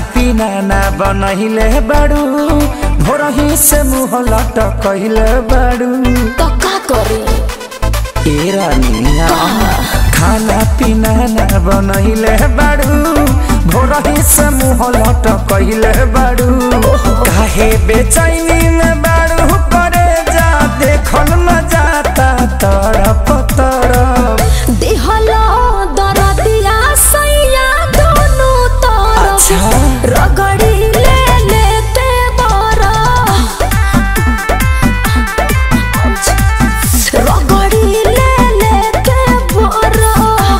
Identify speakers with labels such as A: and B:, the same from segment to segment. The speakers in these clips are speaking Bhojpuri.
A: पीना ना बनहिले बाड़ू भोरही से मुँह लटकहिले बाड़ू
B: तो का करे
A: ए रानिया खाना पीना ना बनहिले बाड़ू भोरही से मुँह लटकहिले बाड़ू काहे बेचैनी में बाड़ू करे जा देखल न जाता तरफ तरफ
B: देहलो दरदिया सैया दोनों तरफ
A: अच्छा।
B: रगड़ी ले लेते बरा रगड़ी ले लेते बरा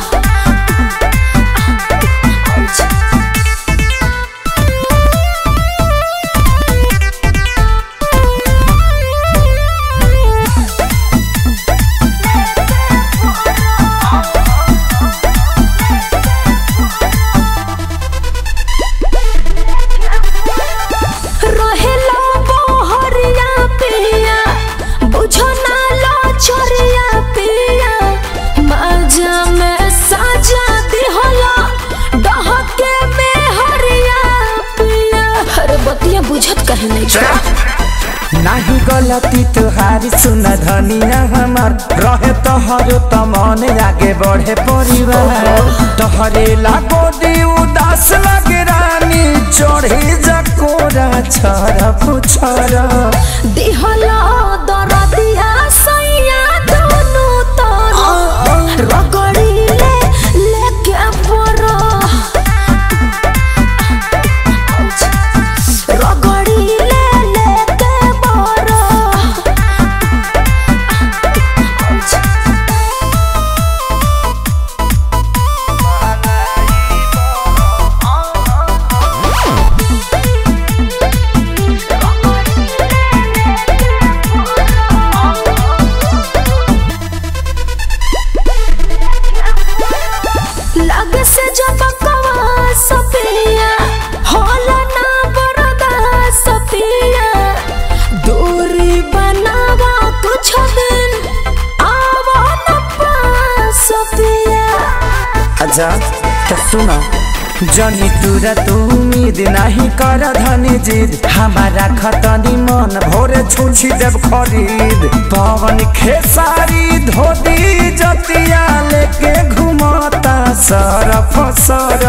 B: रहेला बहरिया पिया बुझो ना लो छोरिया पिया मजा में साजा दिहला डहके में हरिया पिया अरे बतिया बुझत कहे नहीं छोड़ा
A: नाही गलती तुहारी सुन धनिया हमार रहे तोहरो त मन आगे बढ़े परिवार तोहरे लागो दी उदास लगे रानी चढ़े जकोरा छर पुछर
B: दिहला दरदिया सैया दोनों तरफ रगड़ी ले लेके बरा रगड़ी ले लेके बरा लग से जब कवा सपिया होला ना बरदा सपिया दूरी बनावा कुछ दिन आवा न पास सपिया
A: अच्छा तो सुनो जनी तुरा तू उम्मीद नहीं कर धनी जिद हमारा खतनी मन भोरे छुछी देव खरीद पवन खेसारी धोती जतिया लेके घुमता सरफ सर